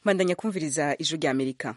bandanya kumviriza ijwi rya amerika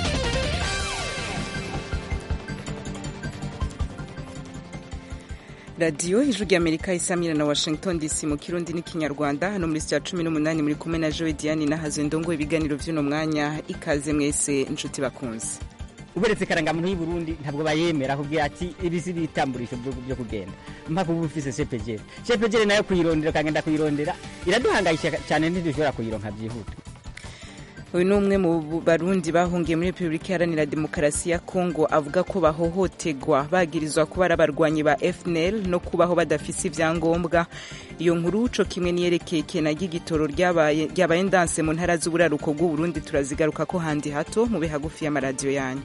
radiyo ijwi rya amerika isamira na washington dc mu kirundi n'ikinyarwanda hano muri sitya cumi n'umunani muri kumwe na joe diane nahazo ndongo ibiganiro vy'uno mwanya ikaze mwese inshuti bakunze uberetse karangamuntu y'u Burundi ntabwo bayemera kugira ati iri si ibitamburisho byo kugenda mpaka uba ufise cepegere cepegere nayo kuyirondera ukagenda kuyirondera iraduhangayisha cyane ntidushobora kuyironka byihuta uyu ni umwe mu barundi bahungiye muri repubulika iharanira demokarasi ya kongo avuga ko bahohoterwa bagirizwa kuba ari abarwanyi ba fnl no kubaho badafise ibyangombwa iyo nkuru co kimwe niyerekeye kena ry'igitoro ryabaye ndanse mu ntara z'uburaruko bw'uburundi turazigaruka ko handi hato mube hagufi y'amaradiyo yanyu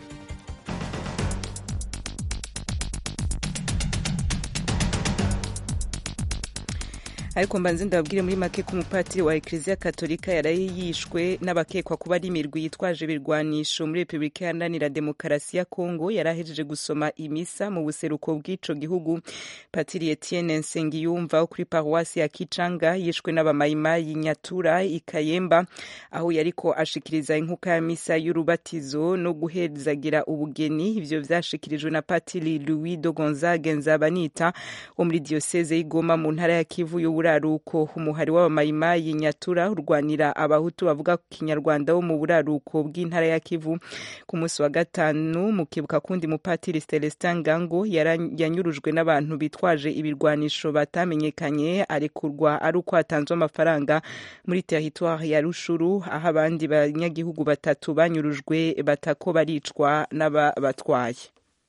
ariko mbanze ndababwire muri make ko umupatiri wa ekleziya katolika yaraye yishwe n'abakekwa kuba ari imirwi yitwaje ibirwanisho muri repubulika iharanira demokarasi ya kongo yari ahejeje gusoma imisa mu buseruko bw'ico gihugu patiri etienne nsengiyumva wo kuri paruwasi ya kicanga yishwe n'abamayimayi nyatura ikayemba aho yariko ashikiriza inkuka ya misa y'urubatizo no guhezagira ubugeni ivyo vyashikirijwe na patiri louis de gonzague nzabanita wo muri diyoseze y'igoma mu ntara ya kivu y'ubu buraruko umuhari w'abamayimayi nyatura urwanira abahutu bavuga ku kinyarwanda wo mu buraruko bw'intara ya kivu ku munsi wa gatanu mukibuka kundi mupatiri celestin ngango yanyurujwe n'abantu bitwaje ibirwanisho batamenyekanye arekurwa ari uko hatanzwe amafaranga muri teritwari ya rushuru aho abandi banyagihugu batatu banyurujwe batako baricwa n'ababatwaye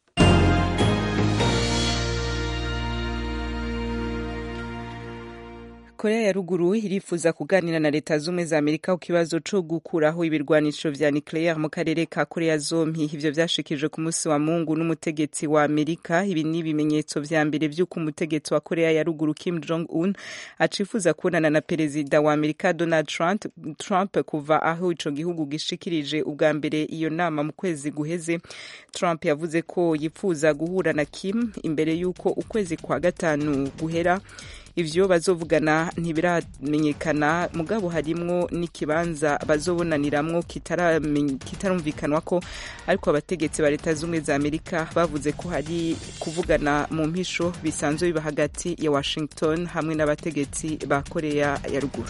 korea ya ruguru irifuza kuganira na leta z'ubumwe za amerika ku kibazo co gukuraho ibirwanisho vya nucleaire mu karere ka korea zompi ivyo vyashikijwe ku munsi wa mungu n'umutegetsi wa amerika ibi ni ibimenyetso vya mbere vy'uko umutegetsi wa korea ya ruguru kim jong un acifuza kubonana na perezida wa amerika donald trump, trump kuva aho ico gihugu gishikirije ubwa mbere iyo nama mu kwezi guheze trump yavuze ko yifuza guhura na kim imbere y'uko ukwezi kwa gatanu guhera ivyo bazovugana ntibiramenyekana mugabo harimwo n'ikibanza bazobonaniramwo kitarumvikanwa ko ariko abategetsi ba leta z'ubumwe za amerika bavuze ko hari kuvugana mu mpisho bisanzwe biba hagati ya washington hamwe n'abategetsi ba korea ya ruguru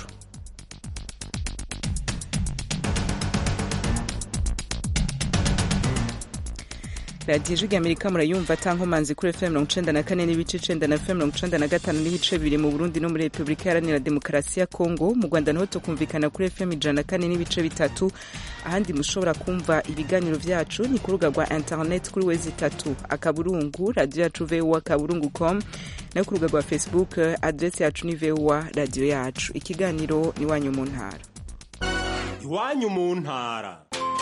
radiyo ijwi amerika murayumva tankomanzi kuri fm mirongo icenda na kane n'ibice icenda na fm mirongo icenda na gatanu n'ibice bibiri mu burundi no muri repubulika iharanira demokarasi ya kongo mu rwanda naho tukumvikana kuri fm ijana na kane n'ibice bitatu ahandi mushobora kumva ibiganiro vyacu ni ku rubuga rwa internet kuri wezi itatu akaburungu radiyo yacu voa akaburungu com nayo ku rubuga rwa facebook adresi yacu ni voa radiyo yacu ikiganiro ni iwanyu mu ntara iwanyu mu ntara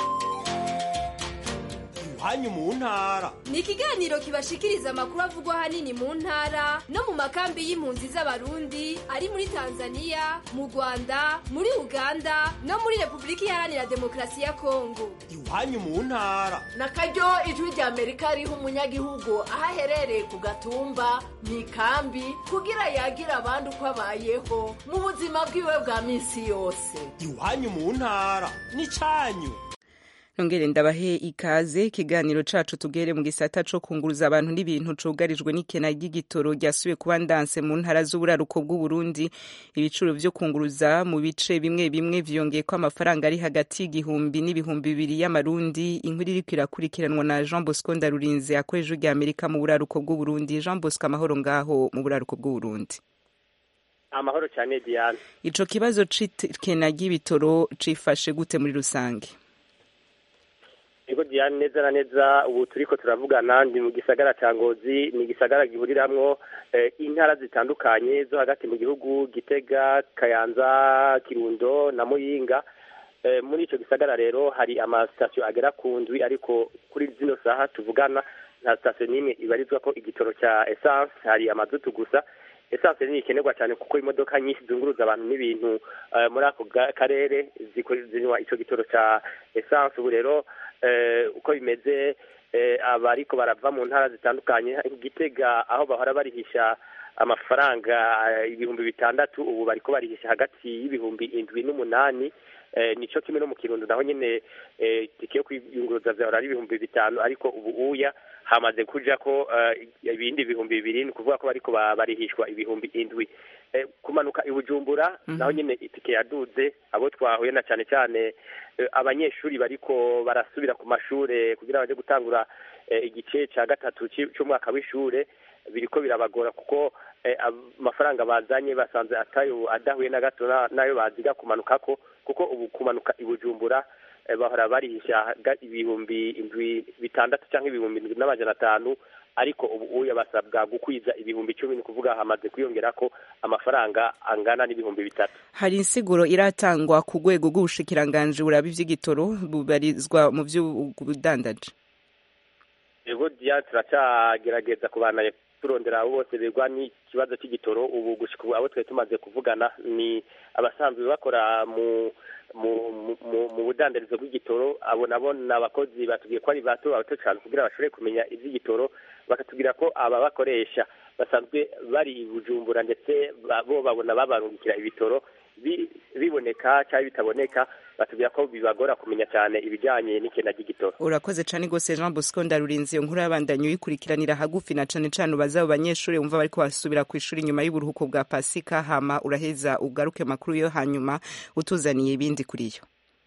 hanyu mu ntara ni ikiganiro kibashikiriza amakuru avugwa hanini mu ntara no mu makambi y'impunzi z'abarundi ari muri tanzania mu rwanda muri uganda no muri repubulika iharanira demokarasi ya kongo iwanyu mu ntara na karyo ijwi rya amerika riha umunyagihugu aho aherereye ku gatumba mu ikambi kugira yagira abandi uko abayeho mu buzima bwiwe bwa minsi yose iwanyu mu ntara ni cyanyu nongere ndabahe ikaze ikiganiro cacu tugere mu gisata co kunguruza abantu n'ibintu cugarijwe n'ikena ry'igitoro ryasubiye kuba ndanse mu ntara z'uburaruko bw'uburundi ibiciro vyo kunguruza mu bice bimwe bimwe vyongeye ko amafaranga ari hagati y'igihumbi n'ibihumbi bibiri y'amarundi inkuru iriko irakurikiranwa na jean bosco ndarurinze akoresha rya amerika mu buraruko bw'uburundi jean bosco amahoro ngaho mu buraruko bw'uburundi amahoro cyane diane ico kibazo c'ikena ry'ibitoro cifashe gute muri rusange Ego Diane neza na neza ubu turiko turavugana ndi mu gisagara ca Ngozi ni igisagara gihuriramwo eh, intara zitandukanye zo hagati mu gihugu Gitega Kayanza Kirundo na Muyinga eh, muri ico gisagara rero hari amasitasiyo agera ku ndwi ariko kuri zino saha tuvugana nta sitasiyo n'imwe ibarizwa ko igitoro ca essence hari amazutu gusa essence ni ikenerwa cyane kuko imodoka nyinshi zunguruza abantu n'ibintu uh, muri ako karere zinywa ico gitoro ca essence ubu rero uko bimeze abariko barava mu ntara zitandukanye gitega aho bahora barihisha amafaranga ibihumbi bitandatu ubu bariko barihisha hagati y'ibihumbi indwi n'umunani nico kimwe no mu kirundo naho nyene tike yo kwiyunguruza vyahora ari ibihumbi bitanu ariko ubu uya hamaze kuja ko ibindi bihumbi bibiri ni ukuvuga ko bariko barihishwa ibihumbi indwi kumanuka i bujumbura naho nyene itike yaduze abo twahuye na cane cane abanyeshuri bariko barasubira ku mashure kugira baje gutangura igice ca gatatu c'umwaka w'ishure biriko birabagora kuko amafaranga bazanye basanze atayo adahuye na gato nayo baziga kumanukako kuko ubu kumanuka i bujumbura bahora barihisha ibihumbi indwi bitandatu cyangwa ibihumbi indwi n'amajana atanu ariko ubu uya basabwa gukwiza ibihumbi icumi ni ukuvuga hamaze kwiyongera ko amafaranga angana n'ibihumbi bitatu hari insiguro iratangwa ku rwego rw'ubushikiranganji buraba ivy'igitoro bubarizwa mu vy'ubudandaji ego diya turacyagerageza kubana turondera abo bose begwa n'ikibazo cy'igitoro ubu gushika ubu abo twari tumaze kuvugana ni abasanzwe bakora mu mu budandarizo bw'igitoro abo nabo ni abakozi batubwiye ko ari bato bato cyane kugira bashobore kumenya iby'igitoro bakatubwira ko aba bakoresha basanzwe bari i bujumbura ndetse bo babona babarungikira ibitoro biboneka cyangwa bitaboneka batubwira ko bibagora kumenya cyane ibijyanye n'ikena ry'igitoro urakoze cyane rwose jean bosco ndarurinze iyo nkuru y'abandanya uyikurikiranira hagufi na cane cane ubaza abo banyeshuri wumva bariko basubira ku ishuri nyuma y'uburuhuko bwa pasika hama uraheza ugaruke makuru yo hanyuma utuzaniye ibindi kuri yo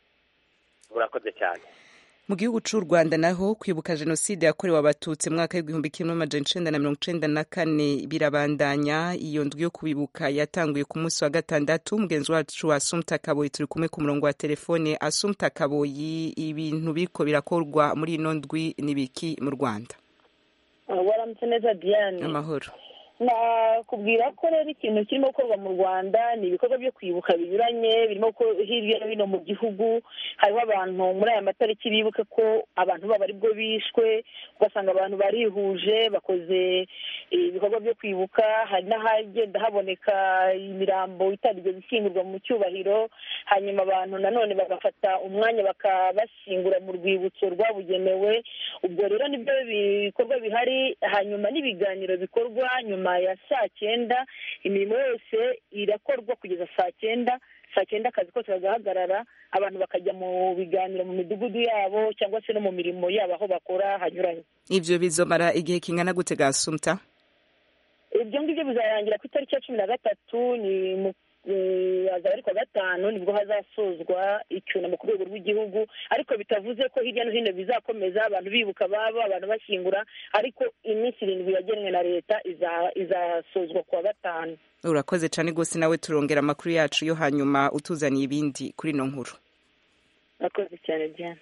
murakoze cyane mu gihugu c'u rwanda naho kwibuka jenoside yakorewe abatutsi mu mwaka w'igihumbi kimwe n'amajana icenda na mirongo icenda na kane birabandanya iyo ndwi yo kwibuka yatanguye ku munsi wa gatandatu umugenzi wacu asumta kaboyi turi kumwe ku murongo wa telefone asumta kaboyi ibintu biriko birakorwa muri ino ndwi n'ibiki mu rwanda waramutse neza diane amahoro nakubwira ko rero ikintu kirimo gukorwa mu rwanda ni ibikorwa byo kwibuka binyuranye birimo hirya no hino mu gihugu hariho abantu muri aya matariki bibuke ko abantu babo aribwo bishwe ugasanga abantu barihuje bakoze ibikorwa byo kwibuka hari n'ahagenda haboneka imirambo itarigeze ishyingurwa mu cyubahiro hanyuma abantu nanone bagafata umwanya bakabashyingura mu rwibutso rwabugenewe ubwo rero nibyo bikorwa bihari hanyuma n'ibiganiro bikorwa nyuma ya saa cyenda imirimo yose irakorwa kugeza saa cyenda saa cyenda akazi kose kagahagarara abantu bakajya mu biganiro mu midugudu yabo cyangwa se no mu mirimo yabo aho bakora hanyuranye ivyo bizomara igihe kingana gute gasumta ibyo ngibyo bizarangira ku itariki ya cumi na gatatu ni mu hazaba ari kuwa gatanu nibwo hazasozwa icyunamo ku rwego rw'igihugu ariko bitavuze ko hirya no hino bizakomeza abantu bibuka ababo abantu bashyingura ariko iminsi irindwi yagenwe na leta izasozwa kuwa gatanu urakoze cyane rwose nawe turongera amakuru yacu yo hanyuma utuzaniye ibindi kuri ino nkuru urakoze cyane diane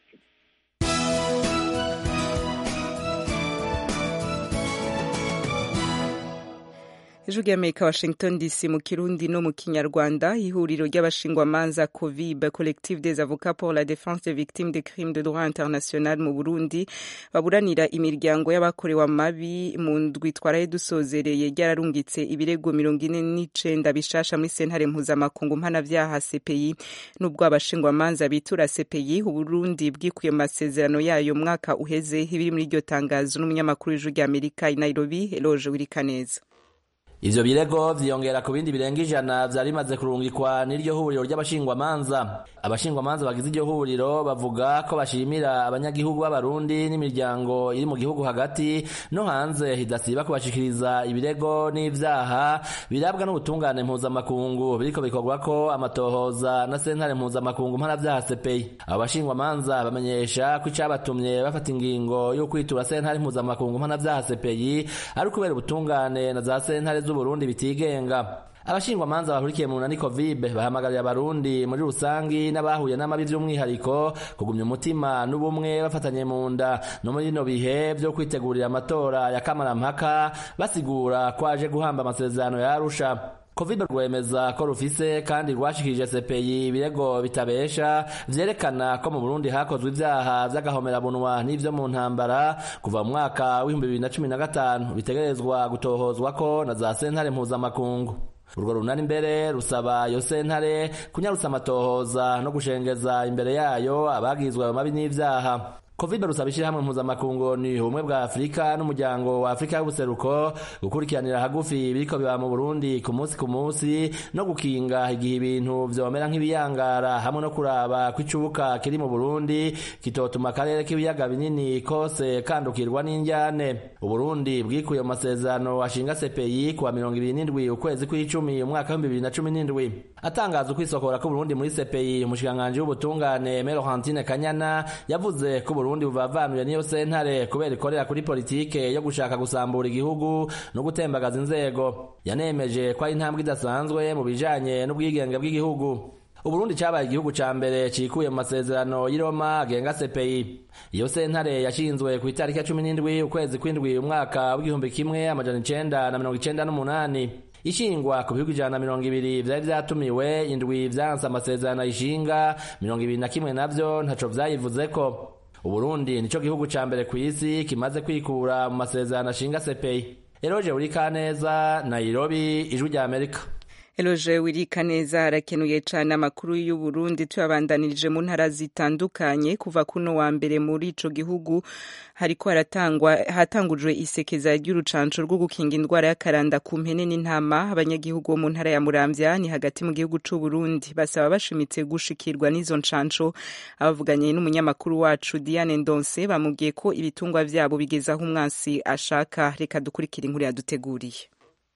ijwi ry'amerika washington dc mu kirundi no mu kinyarwanda ihuriro ry'abashingwamanza covib collective des avocats pour la défense des victimes de crimes de droit international mu burundi baburanira imiryango y'abakorewe amabi mu ndwi twaraye dusozereye ryararungitse ibirego mirongo ine n'icenda bishasha muri sentare mpuzamakungu mpanavyaha cpi n'ubwo abashingwamanza bitura cpi uburundi bwikuye mu masezerano yayo mwaka uheze ibiri muri iryo tangazo n'umunyamakuru w'ijwi ry'amerika i nairobi eloge wirikaneza ivyo birego vyiyongera ku bindi birenga ijana vyari bimaze kurungikwa n'iryo huriro ry'abashingwamanza abashingwamanza bagize iryo huriro bavuga ko bashimira abanyagihugu b'abarundi n'imiryango iri mu gihugu hagati no hanze idasiba kubashikiriza ibirego n'ivyaha birabwa n'ubutungane mpuzamakungu biriko bikorwako amatohoza na sentare mpuzamakungu mpanavyaha CPI abo bashingwamanza bamenyesha ko icabatumye bafata ingingo yo kwitura sentare mpuzamakungu mpanavyaha CPI ari ukubera ubutungane na za sentare z'uburundi bitigenga abashingwamanza bahurikiye mu runani kovibe bahamagariye abarundi muri rusangi n'abahuye n'amabi vy'umwihariko kugumya umutima n'ubumwe bafatanye mu nda no muri bino bihe vyo kwitegurira amatora ya kamarampaka basigura ko aje guhamba amasezerano ya arusha Covid rwemeza ko rufise kandi rwashikirije CPI ibirego bitabesha vyerekana ko mu Burundi hakozwe ivyaha vy'agahomerabunwa n'ivyo mu ntambara kuva mu mwaka w'ibihumbi bibiri na cumi na gatanu bitegerezwa gutohozwako na za sentare mpuzamakungu urwo runani imbere rusaba iyo sentare kunyarutsa amatohoza no gushengeza imbere yayo abagizwe ayo mabi n'ivyaha kovibe rusaba ishyirahamwe mpuzamakungu ni ubumwe bwa afurika n'umuryango wa afurika y'ubuseruko gukurikiranira hagufi biriko biba mu burundi ku munsi ku munsi no gukinga igihe ibintu vyomera nk'ibiyangara hamwe no kuraba ko icubuka kiri mu burundi kitotuma akarere k'ibiyaga binini kose kandukirwa n'injyane uburundi bwikuye mu masezerano ashinga sepeyi kuwa mirongo ibiri n'indwi ukwezi kw'icumi umwaka w'ibihumbi bibiri na cumi n'indwi atangaza ukwisokora k'uburundi muri sepeyi umushikiranganji w'ubutungane melohantine kanyana yavuze ko uburundi buvavanuye n'iyo sentare kubera ikorera kuri politike yo gushaka gusambura igihugu no gutembagaza inzego yanemeje ko ari intambwe idasanzwe mu bijanye n'ubwigenge bw'igihugu uburundi cabaye igihugu ca mbere cikuye mu masezerano y'i roma agenga sepeyi iyo sentare yashinzwe ku itariki ya cumi n'indwi ukwezi kw'indwi umwaka w'igihumbi kimwe amajana icenda na mirongo icenda n'umunani ishingwa ku bihugu ijana na mirongo ibiri vyari vyatumiwe indwi vyanse amasezerano ayishinga mirongo ibiri na kimwe navyo ntaco vyayivuzeko uburundi nico gihugu ca mbere kw'isi kimaze kwikura mu masezerano ashinga sepeyi eroje urikaneza nairobi ijwi rya amerika Eloje wirika neza arakenuye cyane amakuru y'Uburundi tuyabandanirije mu ntara zitandukanye kuva kuno wa mbere muri ico gihugu hariko haratangwa hatangujwe isekeza ry'urucanco rwo gukinga indwara y'akaranda ku mpene n'intama abanyagihugu bo mu ntara ya Muramvya ni hagati mu gihugu c'u Burundi basaba bashimitse gushikirwa n'izo ncanco abavuganye n'umunyamakuru wacu Diane Ndonse bamubwiye ko ibitungwa vyabo bigeze aho umwansi ashaka reka dukurikira inkuru yaduteguriye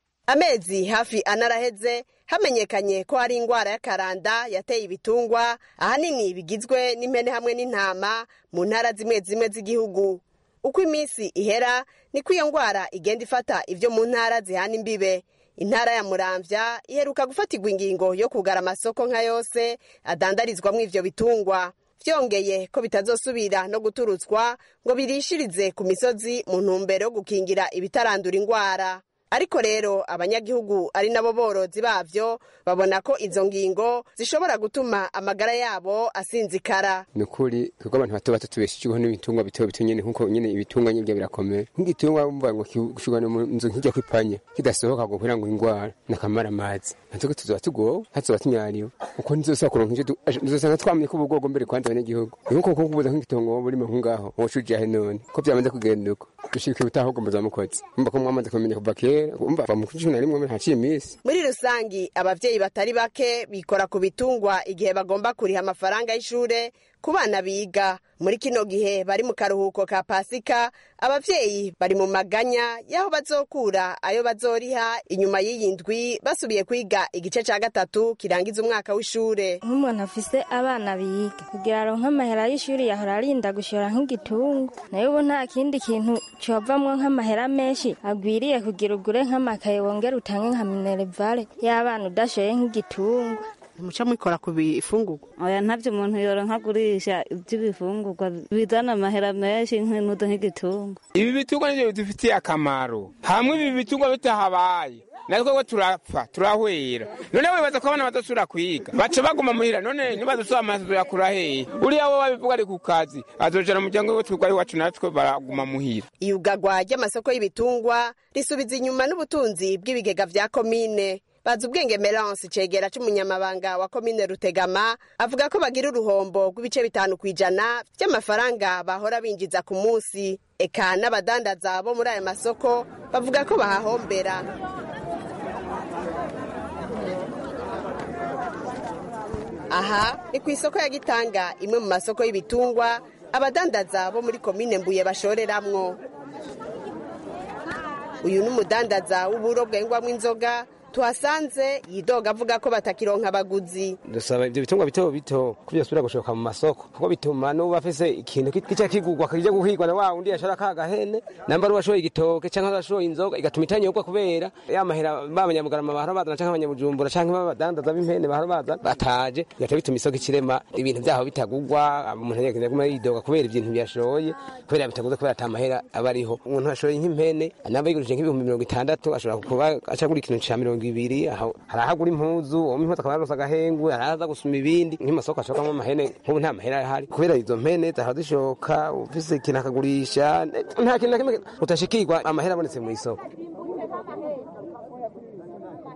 amezi hafi anaraheze hamenyekanye ko hari indwara y'akaranda yateye ibitungwa ahanini bigizwe n'impene hamwe n'intama mu ntara zimwe zimwe z'igihugu uko iminsi ihera niko iyo ndwara igenda ifata ibyo mu ntara zihana imbibe intara ya muramvya iheruka gufatirwa ingingo yo kugara amasoko nka yose adandarizwamo ivyo bitungwa vyongeye ko bitazosubira no guturutswa ngo birishirize ku misozi mu ntumbero yo gukingira ibitarandura indwara ariko rero abanyagihugu ari nabo borozi bavyo babona ko izo ngingo zishobora gutuma amagara yabo asinzikara ni ukuri kuko abantu bato bato tubeshejeho n'ibitungwa bito bito nyene nkuko nyene ibitungwa nyene birakomeye nk'igitungwa bumva ngo gushugana mu nzu nkijya kwipanya kidasohoka ngo kugira ngo indwara nakamara amazi natwe tuzoba tugowe hatuzoba tunyariwe uko nizosaba kuronka ivyo nizosanga twamenye ko ubugorgo mbere kwanza abanyagihugu nkuko kuko kubuza nk'igitongo burimo nk'ungaho wocuja he none ko byamaze kugenda uko dushika ubutaho mbaza mukozi mba ko mwamaze kumenya kuva kera umva va mu cumi na rimwe haciye iminsi muri rusangi abavyeyi batari bake bikora ku bitungwa igihe bagomba kuriha amafaranga y'ishure ku bana biga muri kino gihe bari mu karuhuko ka pasika abavyeyi bari mu maganya y'aho bazokura ayo bazoriha inyuma y'iyi ndwi basubiye kwiga igice ca gatatu kirangiza umwaka w'ishure nk'umuntu afise abana biga kugira aronke amahera y'ishuri yahora arinda gushora nk'igitungo nayo ubu nta kindi kintu covamwo nk'amahera menshi agwiriye kugira ugure nk'amakaye wongere utange nka minerevare y'abana udashoye nk'igitungo muca mwikora ku bifungurwa oya ntavyo umuntu yoronka agurisha ivy'ibifungurwa bizana amahera menshi nk'inudo nk'igitungo ibi bitungwa nivyo bidufitiye akamaro hamwe ibi bitungwa bitahabaye natwe turapfa turahwera none wibaza ko abana badasubira kwiga baca baguma muhira none nibadasubira amaso yakura hehe uriya wo babivuga ari ku kazi azojana umuryango we twigwa iwacu natwe baraguma muhira iyugagwa ry'amasoko y'ibitungwa risubiza inyuma n'ubutunzi bw'ibigega vya komine bazi ubwenge Melance cegera c'umunyamabanga wa komine Rutegama avuga ko bagira uruhombo rw'ibice bitanu kw'ijana vy'amafaranga bahora binjiza ku munsi eka n'abadandaza bo muri ayo masoko bavuga ko bahahombera aha ni ku isoko ya Gitanga imwe mu masoko y'ibitungwa abadandaza bo muri komine Mbuye bashoreramwo uyu ni umudandaza w'uburo bwengwamwo inzoga tuhasanze yidoga avuga ko batakironka abaguzi dusaba ivyo bitungwa bito bito ko vyosubira gushoka mu masoko kuko bituma n'uba afise ikintu kica kigurwa kija guhigwa na wa wundi yashora ka gahene namba ari uwashoye igitoke canke arashoye inzoga igatuma itanyobwa kubera ya mahera b'abanyamugarama bahora bazana canke abanyabujumbura canke b'abadandaza b'impene bahora baza bataje bigaca bituma isoko ikirema ibintu vyaho bitagurwa umuntu agenda aguma yidoga kubera ibintu byashoye kubera bitaguze kubera ata mahera aba ariho umuntu ashoye nk'impene namba yigurije nk'ibihumbi mirongo itandatu ashobora kuba acagura ikintu ca mirongo ibiri hari ahagura impuzu uwo impuzu akaba yaronse agahengwe hari ahaza gusuma ibindi nk'imasoko ashokamwo amahene nk'ubu nta mahera ahari kubera izo mpene zahora zishoka ufise ikintu akagurisha nta kintu na kimwe utashikirwa amahera abonetse mu isoko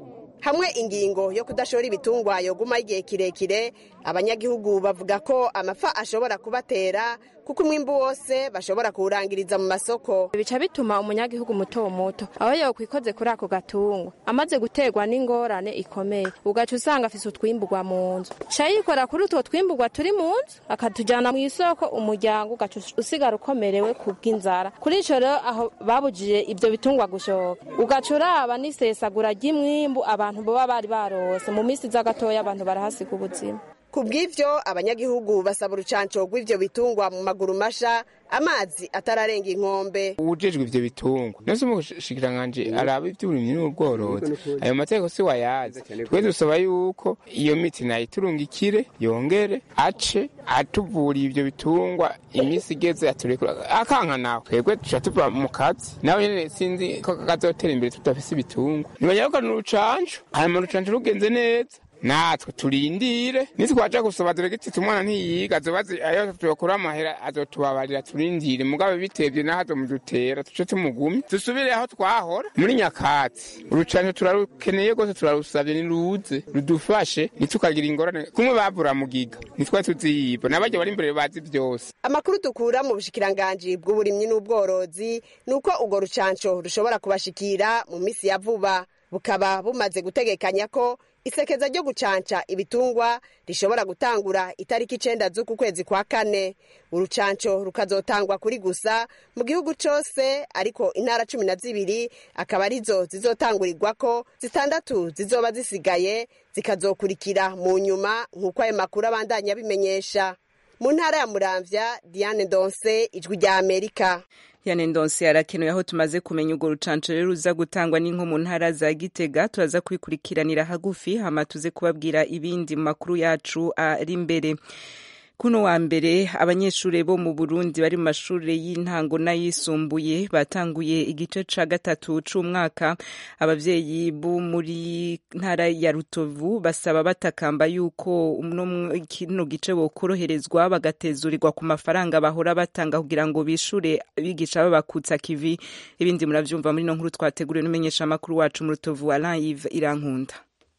hamwe ingingo yo kudashora ibitungwa yoguma igihe kirekire abanyagihugu bavuga ko amafa ashobora kubatera kuko umwimbu wose bashobora kuwurangiriza mu masoko bica bituma umunyagihugu muto muto aho yokwikoze kuri ako gatungo amaze guterwa n'ingorane ikomeye ugaca usanga afise utwimburwa mu nzu ca yikora kuri utwo twimburwa turi mu nzu akatujana mu isoko umuryango ugaca usigara ukomerewe ku bw'inzara kuri ico rero aho babujije ivyo bitungwa gushoka ugaca uraba n'isesagura ry'imwimbu abantu boba bari barose mu misi iza gatoya abantu barahasiga ubuzima ku bw'ivyo abanyagihugu basaba urucanco rw'ivyo bitungwa mu maguru masha amazi atararenga inkombe uwujejwe ivyo bitungwa nose umushikiranganji araba ivy'uburimyi n'ubworozi ayo mategeko si wayazi twe dusaba yuko iyo miti nayiturungikire yongere ace atuvuriye ivyo bitungwa imisi igeze aturekura akanka nawe twebwe tuca tuva mu kazi nawe nyene sinzi ko kazotera imbere tudafise ibitungwa nibanyarukana urucanco hanyuma urucanco rugenze neza natwe turindire nitwaja gusaba diregititi umwana ntiyiga azobazi ayo tuyokura amahera azotubabarira turindire mugabe bitevye naho azomudutera tuce tumugumye dusubire aho twahora muri nyakatsi urucanco turarukeneye rwose turarusavye niruze rudufashe ntitukagira ingorane kumwe bavura mugiga nitwe tuziyiba n'abarya bari imbere bazi vyose amakuru dukura mu bushikiranganji bw'uburimyi n'ubworozi ni uko urwo rucanco rushobora kubashikira mu misi ya vuba bukaba bumaze gutegekanya ko isekeza ryo gucanca ibitungwa rishobora gutangura itariki icenda z'uku kwezi kwa kane urucanco rukazotangwa kuri gusa mu gihugu cose ariko intara cumi na zibiri akaba arizo zizotangurirwako zitandatu zizoba zisigaye zikazokurikira mu nyuma nk'uko ayo makuru abandanya abimenyesha mu ntara ya muramvya diane ndonse ijwi rya amerika yane ndonse arakenewe aho tumaze kumenya urwo rucanco rero ruza gutangwa n'inko mu ntara za gitega turaza kubikurikiranira hagufi hama tuze kubabwira ibindi mu makuru yacu ari imbere kuno wa mbere abanyeshuri bo mu Burundi bari mu mashuri y'intango n'ayisumbuye batanguye igice ca gatatu c'umwaka abavyeyi bo muri ntara ya Rutovu basaba batakamba yuko kino gice bokoroherezwa bagatezurirwa ku mafaranga bahora batanga kugira ngo bishure abigisha babakutsa kivi ibindi muravyumva muri no nkuru twateguriwe n'umenyesha makuru wacu mu Rutovu Alain Yves Irankunda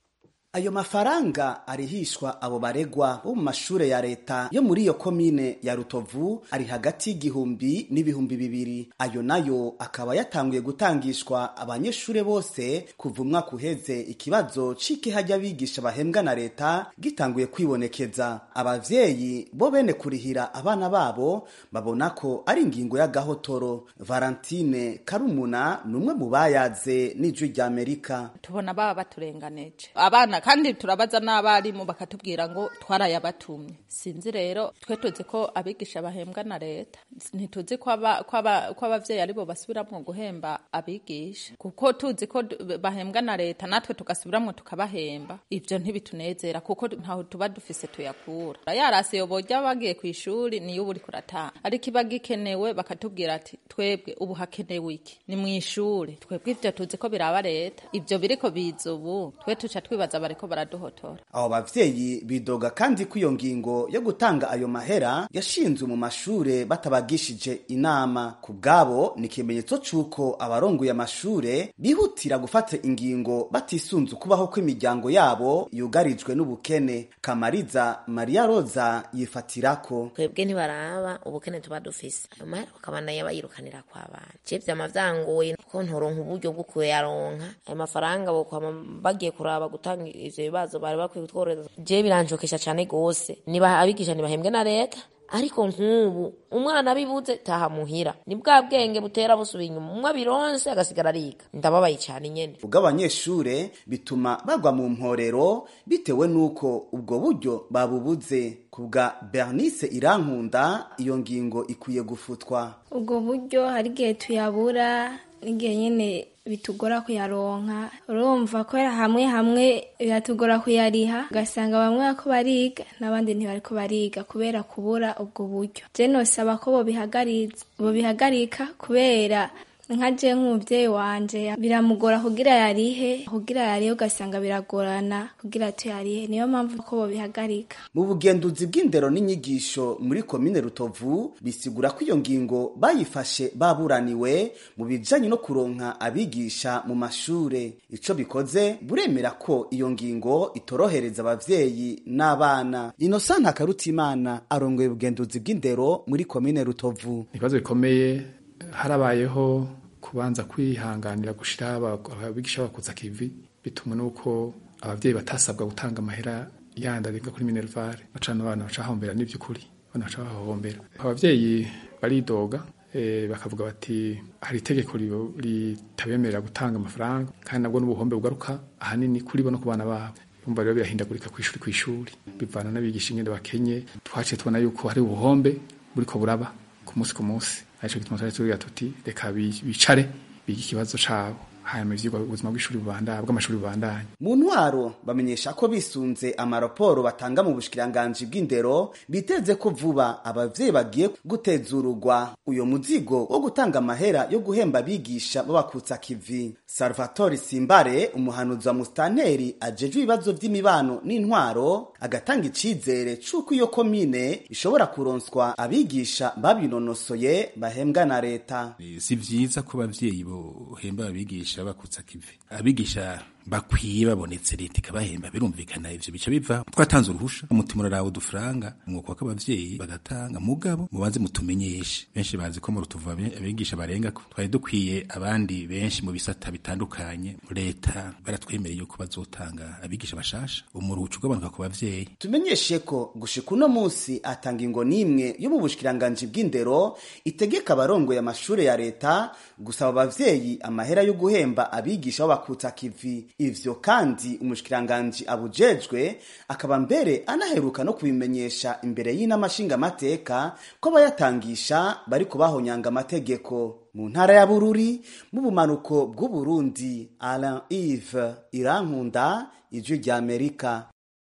ayo mafaranga arihishwa abo baregwa bo mu mashure ya leta yo muri iyo komine ya rutovu ari hagati y'igihumbi n'ibihumbi bibiri ayo nayo akaba yatanguye gutangishwa abanyeshure bose kuva umwaka uheze ikibazo c'ikeha ry'abigisha bahembwa na leta gitanguye kwibonekeza abavyeyi bo bene kurihira abana babo babona ko ari ingingo y'agahotoro valentine karumuna ni umwe mu bayaze n'ijwi ry'amerika tubona baba baturenganeje abana kandi turabaza n'abarimu bakatubwira ngo twarayabatumye sinzi rero twe tuzi ko abigisha bahembwa na leta ntituzi ko abavyeyi aribo basubiramwo guhemba abigisha kuko tuzi ko bahembwa na leta natwe tugasubiramwo tukabahemba ivyo ntibitunezera kuko ntaho tuba dufise tuyakura yarase yoborya bagiye kw'ishuri niyo uba uriko uratanga ariko iba gikenewe bakatubwira ati twebwe ubu hakenewe iki ni mw'ishuri twebwe ivyo tuzi ko biraba leta ivyo biriko biza ubu twe tuca twibaza bariko baraduhotora abo bavyeyi bidoga kandi ko iyo ngingo yo gutanga ayo mahera yashinzwe mu mashure batabagishije inama ku bwabo ni ikimenyetso c'uko abarongoye amashure bihutira gufata ingingo batisunze ukubaho kw'imiryango yabo yugarijwe n'ubukene kamariza mariya roza yifatirako twebwe ntibaraba ubukene tuba dufise ayo mahera bakabandanya bayirukanira kw'abana je vyama vyangoye kuko ntoronka uburyo bwo kuyaronka ayo mafaranga bokwama bagiye kuraba gutanga ivyo bibazo bari bakwiye kutworohereza je biranshokesha cane gose niba abigisha ntibahembwe na leta ariko nk'ubu umwana abibuze taha muhira ni bwa bwenge butera busubira inyuma umwe abironse agasigara ariga ndababaye cyane nyene ubwo abanyeshure bituma bagwa mu mporero bitewe n'uko ubwo buryo babubuze ku bwa bernice irankunda iyo ngingo ikwiye gufutwa ubwo buryo hari igihe tuyabura n'igihe nyine bitugora kuyaronka urumva ko hamwe hamwe biratugora kuyariha ugasanga bamwe bariko bariga n'abandi ntibariko bariga kubera kubura ubwo buryo je nosaba ko bobihagarika kubera nka je nk'umuvyeyi wanje biramugora kugira yarihe kugira yarihe ugasanga biragorana kugira tuyarihe niyo mpamvu ko bobihagarika mu bugenduzi bw'indero n'inyigisho muri komine rutovu bisigura ko iyo ngingo bayifashe baburaniwe mu bijanye no kuronka abigisha mu mashure ico bikoze buremera ko iyo ngingo itorohereza abavyeyi n'abana inosanta karutimana arongoye ubugenduzi bw'indero muri komine rutovu ibibazo bikomeye harabayeho kubanza kwihanganira gushira abigisha bakuza kivi bituma nuko abavyeyi batasabwa gutanga amahera yandi arenga kuri minervare bacana abana baca bahombera n'ivy'ukuri abana baca bahombera abavyeyi baridoga eh, bakavuga bati hari itegeko ritabemerera gutanga amafaranga kandi nabwo n'ubuhombe bugaruka ahanini kuri bo no ku bana babo umva rero birahindagurika kw'ishuri kw'ishuri bivana n'abigisha ingene bakenye twaciye tubona yuko hari ubuhombe buriko buraba ku munsi ku munsi arico gituma twari tugira tuti reka bicare bige ikibazo cabo hanyuma ivyigwa ubuzima bw'ishuri bubandanya bw'amashuri bubandanya mu ntwaro bamenyesha ko bisunze amaraporo batanga mu bushikiranganji bw'indero biteze ko vuba abavyeyi bagiye gutezurugwa uyo muzigo wo gutanga amahera yo guhemba abigisha babakutsa kivi salvatore simbare umuhanuzi wa musitanteri ajejwe ibibazo vy'imibano n'intwaro agatanga icizere c'uko iyo komine ishobora kuronswa abigisha babinonosoye bahembwa na leta si vyiza ko abavyeyi bohemba abigisha bakutsa kivi abigisha bakwiye babonetse leta ikabahemba birumvikana ivyo bica biva twatanze uruhusha umutima urarawe udufaranga umwuka wako abavyeyi bagatanga mugabo mubanze mutumenyeshe benshi bazi ko mu rutuvu abigisha barenga ko twari dukwiye abandi benshi mu bisata bitandukanye leta baratwemereye yuko bazotanga abigisha bashasha umuruhuco ugabanuka ku bavyeyi tumenyeshe ko gushika uno musi atanga ingo n'imwe yo mu bushikiranganji bw'indero itegeka abarongoye amashure ya leta gusaba abavyeyi amahera yo guhemba abigisha b'abakutsa kivi ivyo kandi umushikiranganji abujejwe akaba mbere anaheruka no kubimenyesha imbere y'inama nshingamateka ko abayatangisha bari kubahonyanga amategeko mu ntara ya bururi mu bumanuko bw'uburundi alain ive irankunda ijwi rya amerika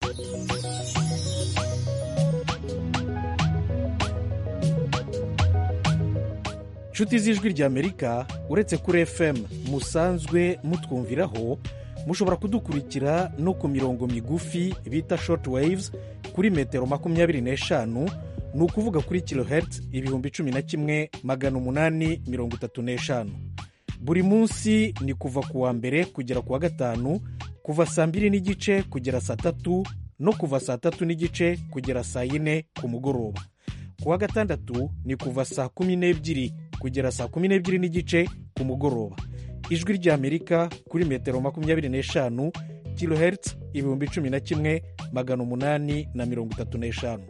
nshuti z'ijwi rya amerika uretse kuri fm musanzwe mutwumviraho mushobora kudukurikira no ku mirongo migufi bita short waves kuri metero makumyabiri n'eshanu ni ukuvuga kuri kilohertz ibihumbi cumi na kimwe magana umunani mirongo itatu n'eshanu buri munsi ni kuva ku wa mbere kugera ku wa gatanu kuva saa mbiri n'igice kugera saa tatu no kuva saa tatu n'igice kugera saa yine ku mugoroba ku wa gatandatu ni kuva saa kumi n'ebyiri kugera saa kumi n'ebyiri n'igice ku mugoroba ijwi ry'amerika kuri metero makumyabiri n'eshanu kilohertz ibihumbi cumi na kimwe magana umunani na mirongo itatu n'eshanu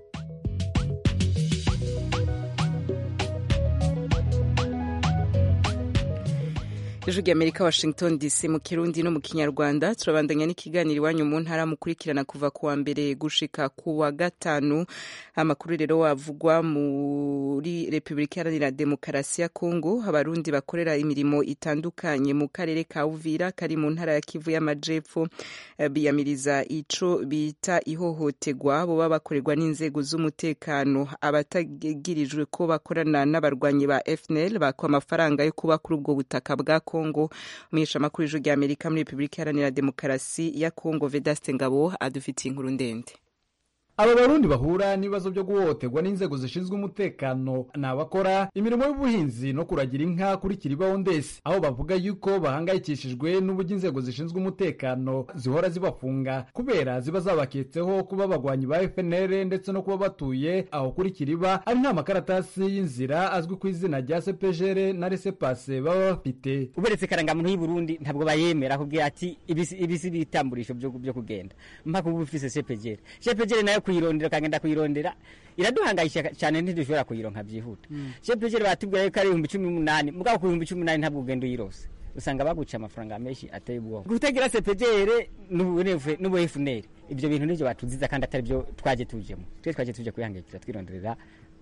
ijwi ry'amerika washington dc mu kirundi no mu kinyarwanda turabandanya n'ikiganiro iwanyu mu ntara mukurikirana kuva ku wa mbere gushika ku wa gatanu amakuru rero wavugwa muri repubulika iharanira demokarasi ya kongo abarundi bakorera imirimo itandukanye mu karere ka uvira kari mu ntara ya kivu y'amajepfo biyamiriza ico bita ihohoterwa boba bakorerwa n'inzego z'umutekano abatagirijwe ko bakorana n'abarwanyi ba fnl bakwa amafaranga yo kuba kuri ubwo butaka bwa kongo umuheshamakuru w'ijwi rya amerika muri repubulika iharanira demokarasi ya kongo vedaste ngabo adufitiye inkuru ndende aba barundi bahura n'ibibazo byo guhohoterwa n'inzego zishinzwe umutekano ni abakora imirimo y'ubuhinzi no kuragira inka kuri kiribaho ndese aho bavuga yuko bahangayikishijwe n'uburyo inzego zishinzwe umutekano zihora zibafunga kubera ziba zabaketseho kuba abagwanyi ba fnr ndetse no kuba batuye aho kuri kiriba ari nta makaratasi y'inzira azwi ku izina rya sepejere na resepase baba bafite uberetse karangamuntu y'i burundi ntabwo bayemera kubwira ati ibisi bitamburisho byo kugenda mpaka uba ufise sepejere sepejere nayo kuyirondera ukagenda kuyirondera iraduhangayisha cyane ntidushobora kuyironka byihuta sepejere batubwira yuko ari ibihumbi cumi n'umunani mugabo ku bihumbi cumi n'umunani ntabwo ugenda uyirose usanga baguca amafaranga menshi ateye ubwoba kutagira sepejere n'ubu efuneri ibyo bintu nibyo batuziza kandi atari byo twaje tujemo twe twaje tuje kwihangayikira twironderera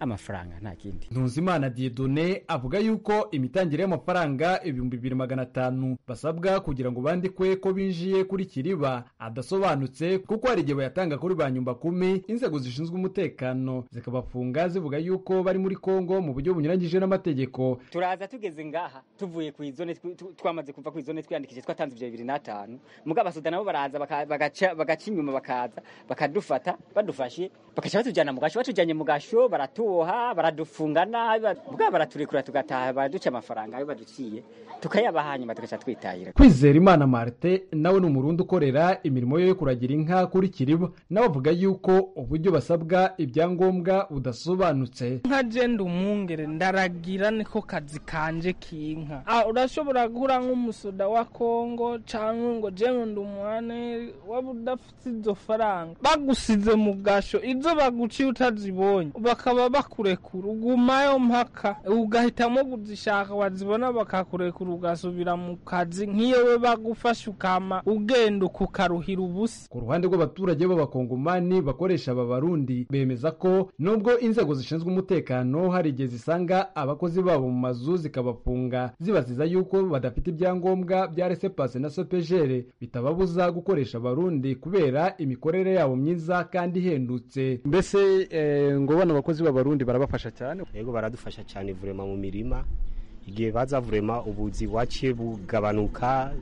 amafaranga nta kindi Ntuzimana Dieudonné avuga yuko imitangire y'amafaranga ibihumbi bibiri magana atanu basabwa kugira ngo bandikwe ko binjiye kuri kiriba adasobanutse kuko hari igihe bayatanga kuri ba nyumba kumi inzego zishinzwe umutekano zikabafunga zivuga yuko bari muri Kongo mu buryo bunyuranyije n'amategeko turaza tugeze ngaha tuvuye ku izone tw- tw- twamaze kuva ku izone twiyandikishije twatanze ibyo bibiri n'atanu mugabo abasuda nabo baraza baka- bagaca bagaca inyuma bakaza bakadufata badufashe bakaca batujyana mu gasho batujyanye mu gasho baratuboha baradufunga nabi ba- mugabo baraturekura tugataha baraduca amafaranga ayo baduciye tukayabaha hanyuma tugaca twitahira kwizera imana marite nawe ni umurundi ukorera imirimo yo kuragira inka kuri kiriba nawe avuga yuko uburyo basabwa ibyangombwa budasobanutse nka jenda umwungere ndaragira niko kazi kanje k'inka Ah, urashobora guhura nk'umusoda wa kongo cyangwa ngo jewe ndi umwane waba udafite izo faranga bagusize mu gasho izo baguciye utazibonye bakaba bakurekura ugumayo mpaka ugahitamo kuzishaka wazibona bakakurekura ugasubira mu kazi nk'iyo we bagufashe ukama ugenda ukukaruhira ubusa ku ruhande rw'abaturage b'abakongomani bakoresha aba barundi bemeza ko nubwo inzego zishinzwe umutekano hari igihe zisanga abakozi babo mu mazu zikabafunga zibaziza yuko badafite ibyangombwa bya resepase na sopejere bitababuza gukoresha abarundi kubera imikorere yabo myiza kandi ihendutse mbese eh, ngo bano bakozi b'abarundi barabafasha cyane yego baradufasha cyane vurema mu mirima igihe baza vurema ubuzi waciye bugabanuka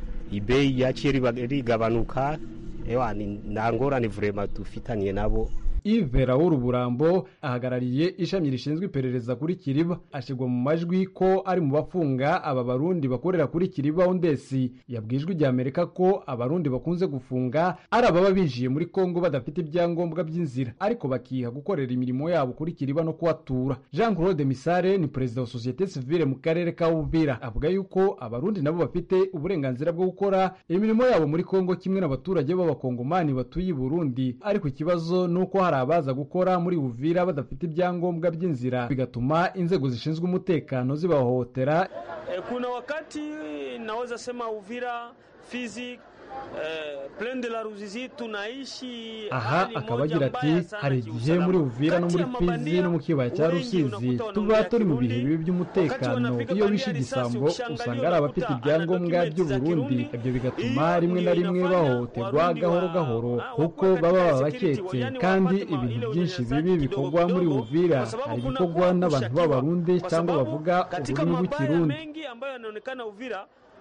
ibeyi yaciye riba- rigabanuka ewa ni- nta ngorane vurema dufitaniye nabo Yves Raoul Burambo ahagarariye ishami rishinzwe iperereza kuri Kiriba ashyirwa mu majwi ko ari mu bafunga aba barundi bakorera kuri Kiriba Ondesi yabwijwe rya Amerika ko abarundi bakunze gufunga ari ababa binjiye muri Kongo badafite ibyangombwa by'inzira ariko bakiha gukorera imirimo yabo kuri Kiriba no kuhatura Jean Claude Misare ni perezida wa societe civile mu karere ka Uvira avuga yuko abarundi nabo bafite uburenganzira bwo gukora imirimo yabo muri Kongo kimwe n'abaturage b'abakongomani batuye i Burundi ariko ikibazo ni uko hari abaza gukora muri Uvira badafite ibyangombwa by'inzira bigatuma inzego zishinzwe umutekano zibahohotera E, kuna wakati naweza sema Uvira, Fizi, eh, Plaine de la Ruzizi tunaishi aha hali akaba moja agira ati mbaya sana hari igihe kiusalama. muri Uvira no Kati muri ya mabandia, Fizi no mu kibaya cya wengi Rusizi unakuta tuba wanaongea turi mu bihe Kirundi, bibi by'umutekano wakati iyo wanapika bishe bandia igisambo risasi, usanga ukishangalia ari abafite unakuta ana ibyangombwa document za by'Uburundi Kirundi. ibyo bigatuma Hiyo rimwe na ndio rimwe inafanya bahohoterwa Warundi gahoro wa- gahoro ah, kuko wakuwe baba katika babaketse security, yani kandi wapate ma- ibintu ile byinshi unyanyasaji bibi kidogo bikorwa muri kidogo, Uvira kwa sababu hari kuna ibikorwa kuwa n'abantu kushtakiwa, b'Abarundi kwa cyangwa sababu bavuga katika ururimi mabaya rw'ikirundi mengi ambayo yanaonekana Uvira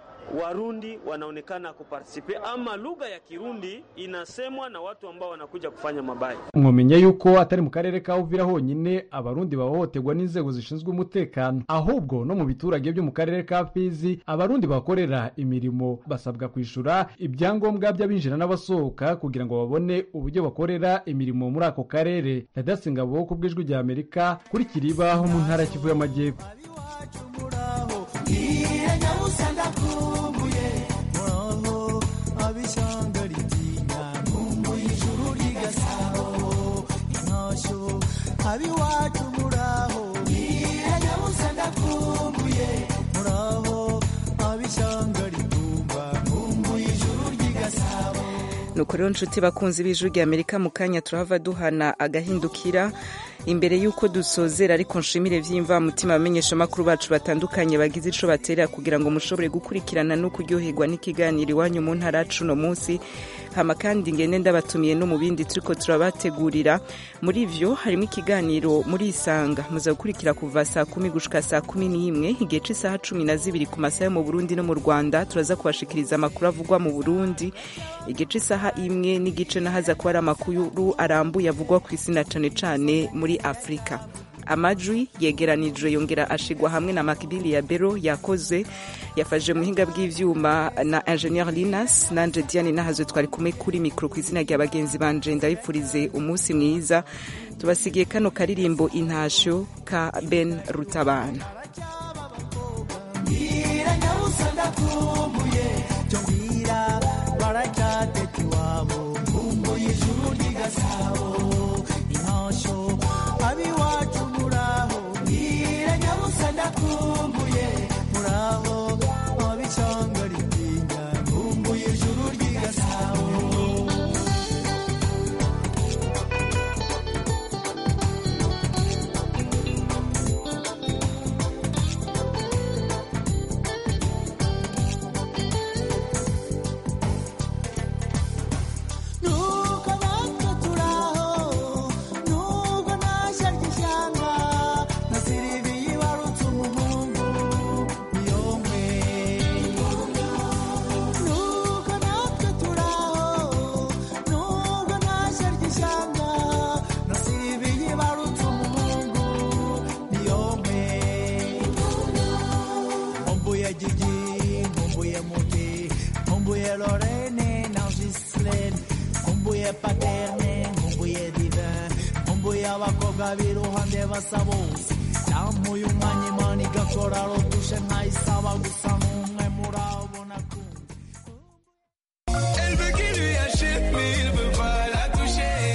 Warundi wanaonekana kupartisipe ama lugha ya Kirundi inasemwa na watu ambao wanakuja kufanya mabaya. mwamenya yuko atari mu karere ka Uvira honyine abarundi bahohoterwa n'inzego zishinzwe umutekano ahubwo no mu biturage byo mu karere ka Fizi abarundi bakorera imirimo basabwa kwishura ibyangombwa by'abinjira n'abasohoka kugira ngo babone uburyo bakorera imirimo muri ako karere Radasingabo ku bw'ijwi rya Amerika kuri Kiriba ho mu ntara ya Kivu y'Amajyepfo Iye nyabusa ndakumbuye muraho abishyanga ritinya nkumbuye ijuru ry'igasabo intashyo abiwacu muraho Iye nyabusa ndakumbuye muraho abishyanga ritumba nkumbuye ijuru ry'igasabo nuko rero nshuti bakunzi b'ijwi rya amerika mu kanya turahava duhana agahindukira imbere y'uko dusozera ariko nshimire by'imvamutima abamenyeshamakuru bacu batandukanye bagize ico baterera kugira ngo mushobore gukurikirana no kuryoherwa n'ikiganiro iwanyu mu ntara yacu uno munsi hama kandi ngende ndabatumiye no mu bindi turiko turabategurira muri ivyo harimo ikiganiro muri isanga muza gukurikira kuva saa kumi gushika saa kumi n'imwe igihe c'isaha cumi na zibiri ku masaha yo mu burundi no mu rwanda turaza kubashikiriza amakuru avugwa mu burundi igihe c'isaha imwe n'igice nahaza kuba ari amakuru arambuye avugwa ku isi na cane cane muri afurika amajwi yegeranijwe yongera ashigwa hamwe na makibili ya bero yakoze yafashe muhinga bw'ivyuma na ingenieur linas nanje diane nahazwe twari kumwe kuri mikro ku izina rya bagenzi banje ndabipfurize umunsi mwiza tubasigiye kano karirimbo intashyo ka ben rutabana Mbwira nyabusa ndakumbuye cyo mbwira baracyateka iwabo nkumbuye ijuru ry'igasabo intashyo abiwacu muraho mbwira nyabusa ndakumbuye muraho abishyanga ritinya nkumbuye ijuru ry'igasabo nabwira abakobwa b'iruhande basa bose yamuye umwanya imana igakora rotushe nkayisaba gusa nk'umwe